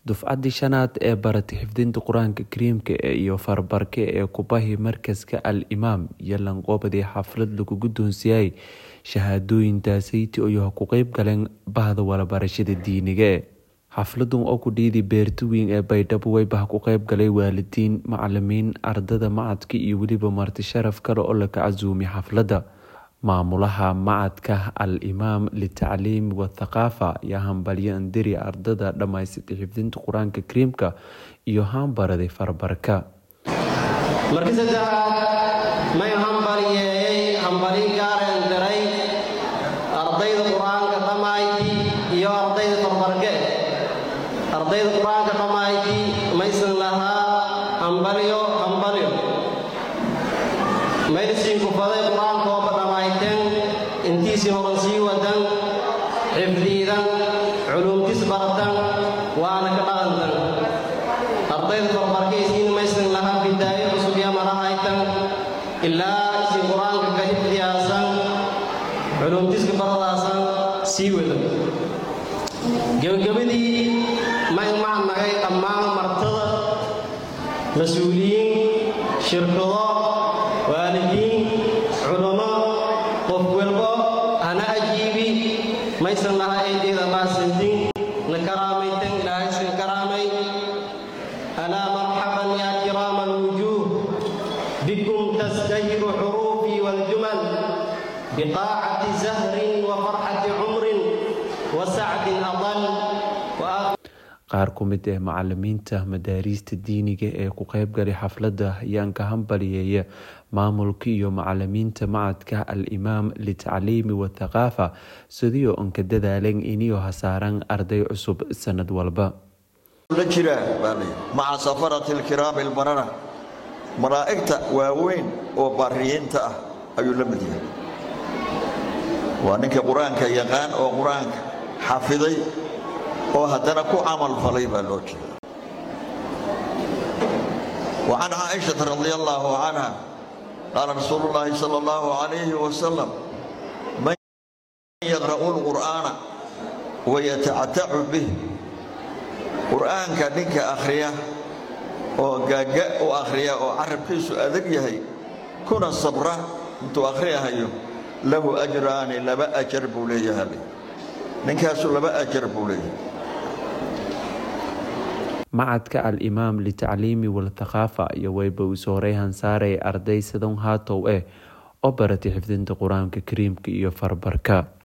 dufcaddii shanaad ee baratay xifdinta qur-aanka kariimka iyo farbarka ee kubahi markaska al imaam iyo lanqoobadii xaflad lagu guddoonsiiyay shahaadooyintaasaytii oo ku qeyb galeen bahda walabarashada diiniga xafladan oo ku dhiidi beerta weyn ee baydhabo weybaha ku qeyb galay waalidiin macalimiin ardada macadka iyo weliba marti sharaf kale oo laka casuumay xafladda maamulaha macadka al imaam litacliimi wathaqaafa ayaa hambalyo andiri ardada dhammaysatay xifdinta qur-aanka kariimka iyo haanbaraday farbarka markii saddexaad may hambalyeeyey hambali gaareen diray ardayda qur-aanka dhammayti iyo ardayda farbarke ardayda qur-aanka dhammayti maysan lahaa hambalyo hambalyo maysiin kufaday qur-aankooba dhammayteen intiisii horan sii wadan xifdiidan culuumtis baratan waana ka dhaqantan ardayda farbarkaysiin maysan lahaa bidaayo cusub iyo marahaytan ilaa isin qur-aanka ka xifdiyaasan culuumtiska baradaasan sii wadan gebagabadii may macnagay dhammaan martada mas-uuliyiin shirkado waalidiin culummo qof walbo hana ajiibi maysan laha eedeeda maasantin na karaamaytan ilaahaysan karaamay alaa marxaban yaa kiraama alwujuuh bikum tastahiru xuruufii waaljumal biqaacati zahrin wa farxati cumrin wa sacdin adal qaar ku mid ah macalimiinta madaariista diiniga ee ku qeyb galay xafladda ayaan ka hambaliyeeya maamulka iyo macalimiinta macadka al imaam litacliimi wathaqaafa sidii on ka dadaaleen iniyo hasaaran arday cusub sanad walba la jiraa maca safarati alkiraami albarara malaa'igta waaweyn oo baariyiinta ah ayuu la mid yahay waa ninka qur-aanka yaqaan oo qur-aanka xafiday oo haddana ku camal falay baa loo jeeda وعن عائشة رضي الله عنها قال رسول الله صلى الله عليه وسلم من يقرأ القرآن ويتعتع به قرآن كنك أخرية وقاقاء وأخرية وعرب كيسو أذق يهي كنا الصبرة انتو أخرية هيو له أجران لما أجرب لي هلي نكاسو لما أجرب لي macadka al imaam litacliimi walthaqaafa iyo weyba uu sooray hansaaray arday sadon haatow eh oo baratay xifdinta qur-aanka kariimka iyo farbarka